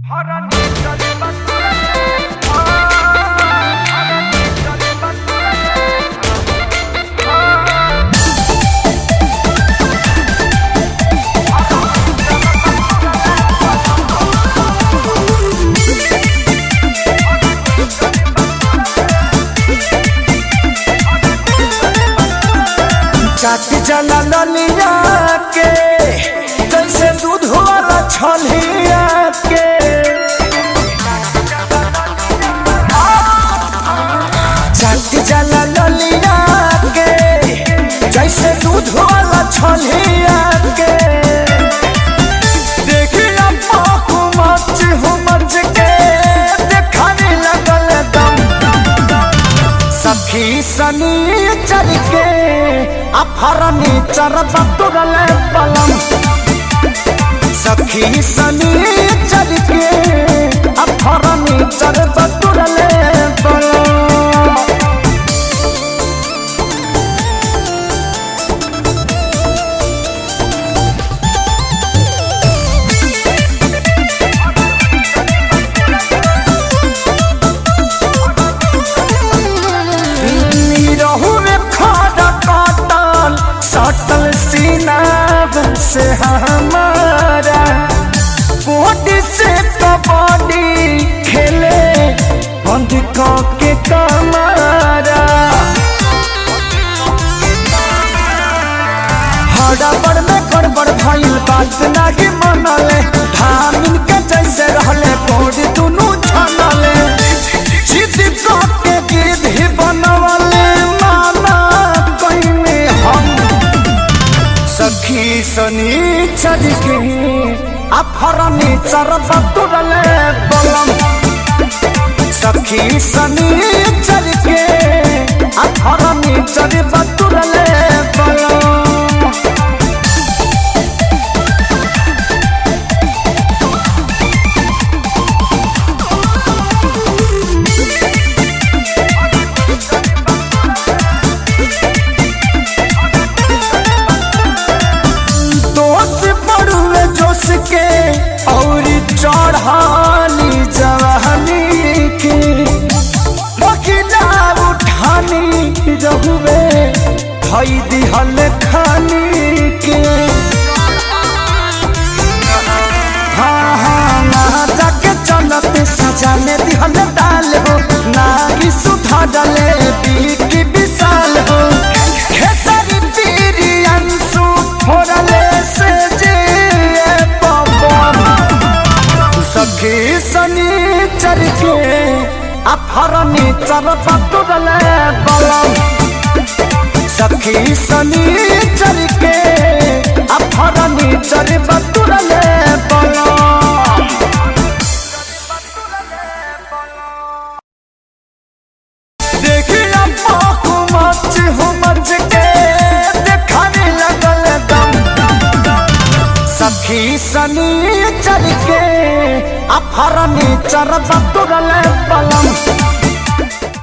चाट जला ललिया के जैसे दूध वाला छलिया के चाट जला ललिया के जैसे दूध वाला छलिया के देखिया पाकू मच हो मच के देखाने लगल दम सखी सनी चल के अफरनी चरब तुरल पलम सखी सनी चल के अफरनी चरब तुरल पलम रहू में खाड़ा काटल सटल सीना से हमारा बॉडी से कबड्डी खेले बंद के कमारा हड़बड़ में गड़बड़ भइल बात नाही मनले धामिन के जैसे रहले बॉडी दुनू छनले जिद के गिद्ध ही बनवले माना कइने हम सखी सनी चल के अफरनी चरब तुरले बलम सखी सनी चल के अफरनी चरब तुरले बलम दोष पड़ुए जोश के और चढ़ानी जवानी के बकिला उठानी रहुए धई दिहल खानी के हाँ हाँ ना जाके चलते सजा में दिहल डाल हो ना कि सुधा डले की विशाल हो खेसारी पीरी अंशु फोड़ले से जे पवन सखी सनी चर के अफरनी चर पतुरले बलम सखी सनी चर के अफरनी चर पतुरले बलम देखिया पाकू मच हो मच के देखाने लगल दम सखी सनी चल के अफरनी चरब तुरल पलम